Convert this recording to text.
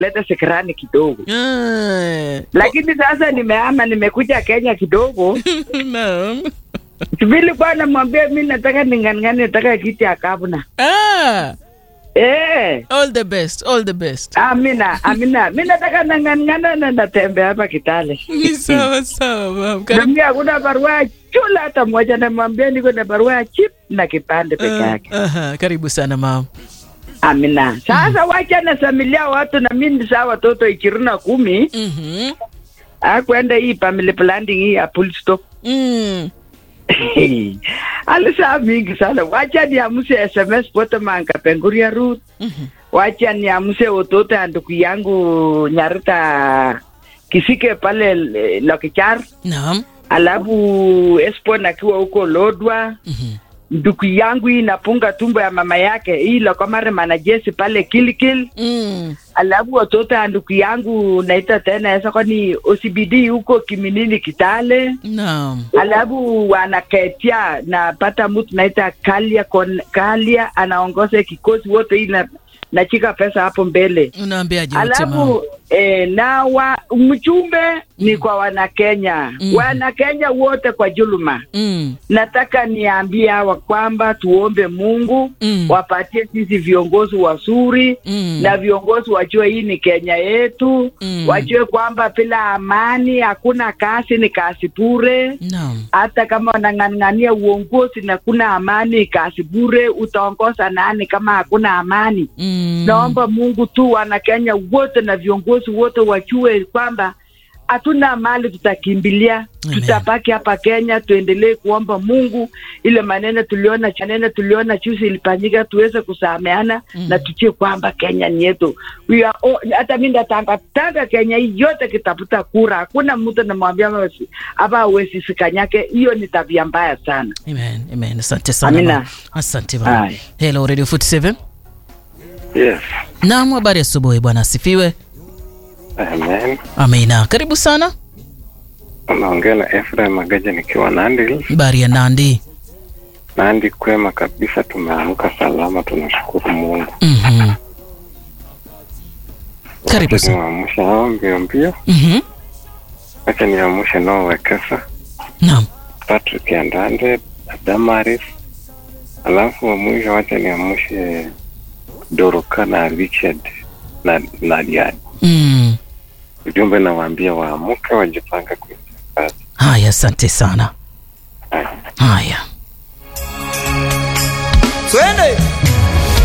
leta sikirani kidogo Ah, lakini sasa nimeama nimekuja kenya kidogo naam. vilikuwa namwambia mi nataka ning'ang'ani nataka kiti ya gavana Ah, eh all the best, all the best. amina amina mi nataka nang'ang'ana na natembea hapa kitale Ni sawa sawa, mam. Karibu. nami hakuna barua ya chula hata moja namwambia niko na barua ya chip na kipande peke Ah, yake aha, karibu sana mam. amina sasa wacha nasamilia watu na mi ni saa watoto ishirini na kumi Mhm. akwenda hii family planning hii ya full stop Mm. alisaa mingi sana wacha niamuse sms pote manga penguria rut Mhm. wacha niamuse watoto ya ndugu yangu nyarita kisike pale eh, lokichar Naam. alafu espon akiwa huko lodwa Mhm. ndugu yangu hii napunga tumbo ya mama yake hii lokomare manajesi pale kilikil Mm. alafu watoto ya ndugu yangu naita tena esa kwani OCBD huko kiminini kitale Naam. alafu wanaketia napata mtu naita kalia kon, kalia anaongoza kikosi wote hii na nachika pesa hapo mbele Unaambiaje wote mam? alafu eh, na wa mchumbe ni kwa wanakenya Mhm. wanakenya wote kwa juluma Mm. nataka niambie hawa kwamba tuombe mungu Mm. wapatie sisi viongozi wazuri Mm. na viongozi wajue hii ni kenya yetu Mm. wajue kwamba bila amani hakuna kazi ni kazi bure Naam. hata kama wanang'ang'ania uongozi na kuna amani kazi bure utaongoza nani kama hakuna amani Mm. naomba mungu tu wanakenya wote na viongozi wote wajue kwamba hatuna mali tutakimbilia Amen. tutabaki hapa kenya tuendelee kuomba mungu ile maneno tuliona maneno tuliona juzi ilifanyika tuweze kusameana Mm. na tujue kwamba kenya ni yetu We are all- hata mi ndatangatanga kenya hii yote kitafuta kura hakuna mtu namwambia wesi- hapa awezi sikanyake hiyo ni tabia mbaya sana Amen. Amen. Asante sana. Amina. mam. Asante mam. Aye. Hello Radio 47. Yes. Naam, habari ya asubuhi bwana asifiwe. Amen. Amina. Karibu sana. Unaongea na Ephraim Magaja nikiwa Nandi. Habari ya Nandi. Nandi kwema kabisa, tumeamka salama, tunashukuru Mungu. Mhm. Karibu Acha sana. niwaamshe hao mbio mbio, Mhm. acha niwaamshe Noah Wekesa, Naam. Patrick Andande, Damaris, alafu wa mwisho wacha niamshe Doroka na Richard na Nadiad. Mm. Ujumbe nawaambia waamke, wajipange kuingia kazi. Haya, asante sana. Haya. Haya. Twende